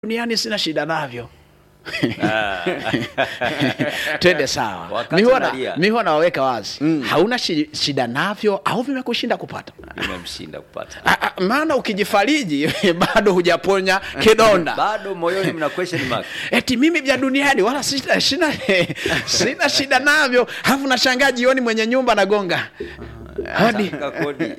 duniani sina shida navyo twende sawa Wakati mi huwa na- unalia. mi huwa nawaweka wazi hauna shi, shida navyo au vimekushinda kupata imemshinda kupata A- a- maana ukijifariji bado hujaponya kidonda bado moyoni mna question mark eti mimi vya duniani wala sina, sina, sina shida navyo alafu nashangaa jioni mwenye nyumba nagonga hodi Saka kodi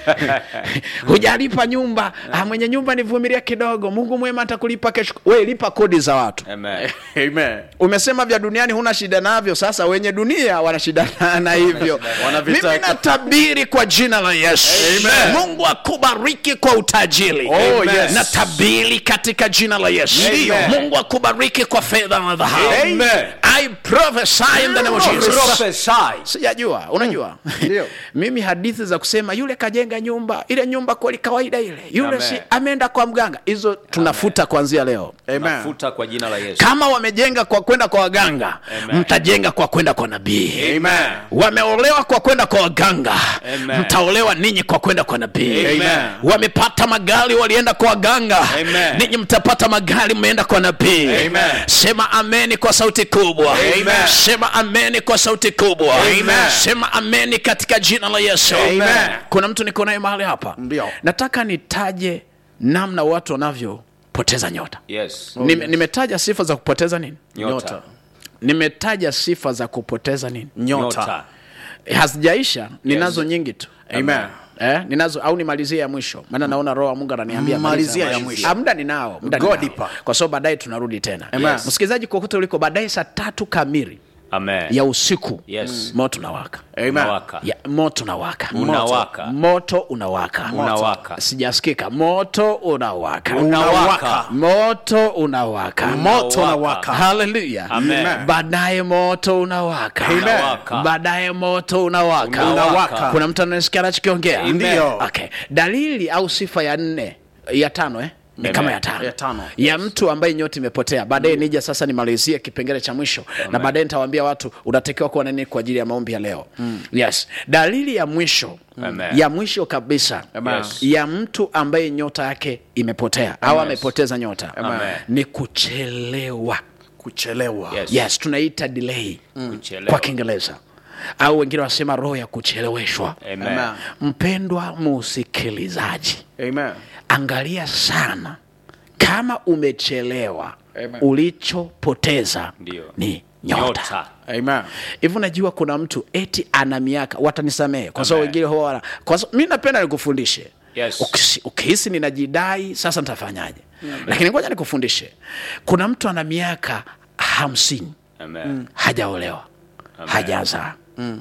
hujalipa nyumba ah, mwenye nyumba nivumilia kidogo mungu mwema atakulipa kesho we lipa kodi za watu Amen. Amen. umesema vya duniani huna shida navyo sasa wenye dunia wana shida na- na hivyo Wanavitaka. mimi natabiri kwa jina la yesu Amen. mungu akubariki kwa utajiri Oh, Amen. yes. natabiri katika jina la yesu Amen. mungu akubariki kwa fedha na dhahabu Amen. i prophesy in the name of jesus Prophesy. sijajua unajua Ndio. mimi hadithi za kusema yule kajenga nyumba ile nyumba kweli kawaida ile yule Amen. si ameenda kwa mganga hizo tunafuta kuanzia leo Amen. Nafuta kwa jina la Yesu. kama wamejenga kwa kwenda kwa waganga Amen. mtajenga kwa kwenda kwa nabii Amen. wameolewa kwa kwenda kwa waganga Amen. mtaolewa ninyi kwa kwenda kwa nabii Amen. wamepata magari walienda kwa waganga Amen. ninyi mtapata magari mmeenda kwa nabii Amen. sema ameni kwa sauti kubwa Amen. sema ameni kwa sauti kubwa Amen. sema ameni katika jina la yesu Amen. kuna mtu niko naye mahali hapa Ndio. nataka nitaje namna watu wanavyopoteza nyota Yes. Nime- nimetaja sifa za kupoteza nini Nyota. nimetaja sifa za kupoteza nini Nyota. hazijaisha ninazo nyingi tu Amen. Eh, ninazo au nimalizie ya mwisho maana naona roho wa mungu ananiambia Malizia maliza. ya mwisho. Ah, muda ninao muda God ninao. ipa. kwa sababu baadaye tunarudi tena Amen. msikilizaji kokote uliko baadaye saa tatu kamili Amen. ya usiku Yes. moto unawaka Amen. Unawaka. ya, moto unawaka Unawaka. moto unawaka Unawaka. sijasikika moto unawaka Unawaka. moto unawaka Moto unawaka. haleluya Amen. baadaye moto unawaka Unawaka. baadaye moto unawaka Unawaka. kuna mtu anasikia anachokiongea Ndio. okay. dalili au sifa ya nne ya tano eh? ni Amen. kama ya tano Ya tano. ya mtu ambaye nyota imepotea baadaye nija sasa nimalizie kipengele cha mwisho na baadaye nitawaambia watu unatakiwa kuwa na nini kwa ajili ya maombi ya leo yes dalili ya mwisho Amen. ya mwisho kabisa Amen. Yes. ya mtu ambaye nyota yake imepotea au amepoteza nyota Amen. ni kuchelewa Kuchelewa. Yes. yes tunaita delay Kuchelewa. kwa kiingereza au wengine wanasema roho ya kucheleweshwa Amen. Amen. mpendwa musikilizaji Amen. angalia sana kama umechelewa Amen. ulichopoteza Ndio. ni nyota Nyota. Amen. hivi unajua kuna mtu eti ana miaka watanisamehe kwa sababu Amen. wengine huwa wana- kwa sababu mi napenda nikufundishe Yes. Ukisi- ukihisi ninajidai sasa nitafanyaje lakini ngoja nikufundishe kuna mtu ana miaka hamsini Amen. hajaolewa hajazaa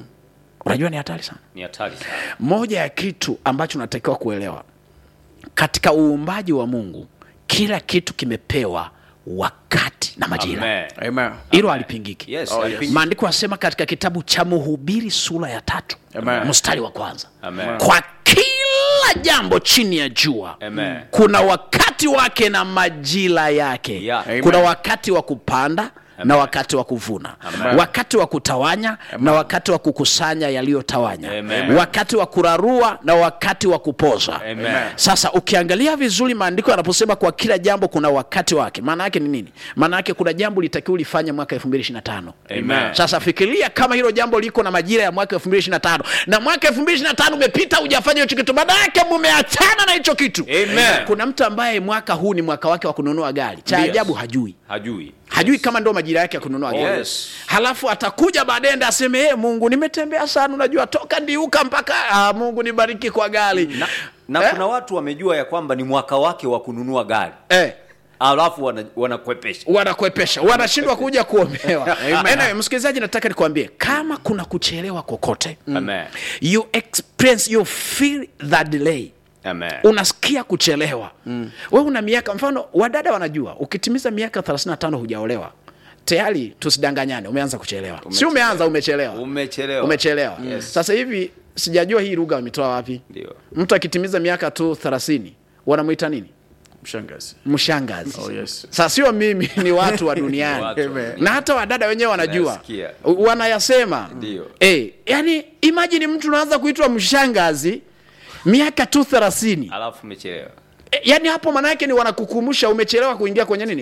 unajua ni hatari sana Ni hatari sana. moja ya kitu ambacho unatakiwa kuelewa katika uumbaji wa mungu kila kitu kimepewa wakati na majira Amen. Amen. hilo halipingiki Yes. Oh, yes. alipingi- maandiko yanasema katika kitabu cha mhubiri sura ya tatu Amen. mstari wa kwanza Amen. kwa kila jambo chini ya jua Amen. kuna wakati wake na majira yake Yeah. Amen. kuna wakati wa kupanda na wakati wa kuvuna Amen. wakati wa kutawanya na wakati wa kukusanya yaliyotawanya Amen. wakati wa kurarua na wakati wa kupoza Amen. sasa ukiangalia vizuri maandiko yanaposema kwa kila jambo kuna wakati wake maana yake ni nini maana yake kuna jambo litakiwa ulifanye mwaka 2025 Amen. sasa fikiria kama hilo jambo liko na majira ya mwaka 2025 na mwaka 2025 umepita hujafanya hicho kitu baada yake mumeachana na hicho kitu Amen. kuna mtu ambaye mwaka huu ni mwaka wake wa kununua gari cha Yes. ajabu hajui Hajui. hajui kama ndo majira yake ya kununua Oh, gari yes. halafu atakuja baadaye ndo aseme hey, mungu nimetembea sana unajua toka ndiuka mpaka ah, mungu nibariki kwa gari Na, na Eh? kuna watu wamejua ya kwamba ni mwaka wake wa kununua gari eh. alafu wana- wanakwepesha wanakwepesha wanashindwa kuja kuombewa anyway, msikilizaji nataka nikwambie kama kuna kuchelewa kokote Amen. you experience you feel the delay Amen. unasikia kuchelewa mm. we una miaka mfano wadada wanajua ukitimiza miaka 35 hujaolewa tayari tusidanganyane umeanza kuchelewa si umeanza umechelewa Umechelewa. umechelewa Yes. sasa hivi sijajua hii lugha wametoa wapi Ndio. mtu akitimiza miaka tu 30 wanamwita nini Mshangazi. mshangazi Oh, yes. sasa sio mimi ni watu wa duniani Watu. Amen. na hata wadada wenyewe wanajua Nasikia. U- wanayasema Ndio. e, yani imajini mtu unaanza kuitwa mshangazi miaka tu thelathini alafu umechelewa E, yaani hapo maana yake ni wanakukumbusha umechelewa kuingia kwenye nini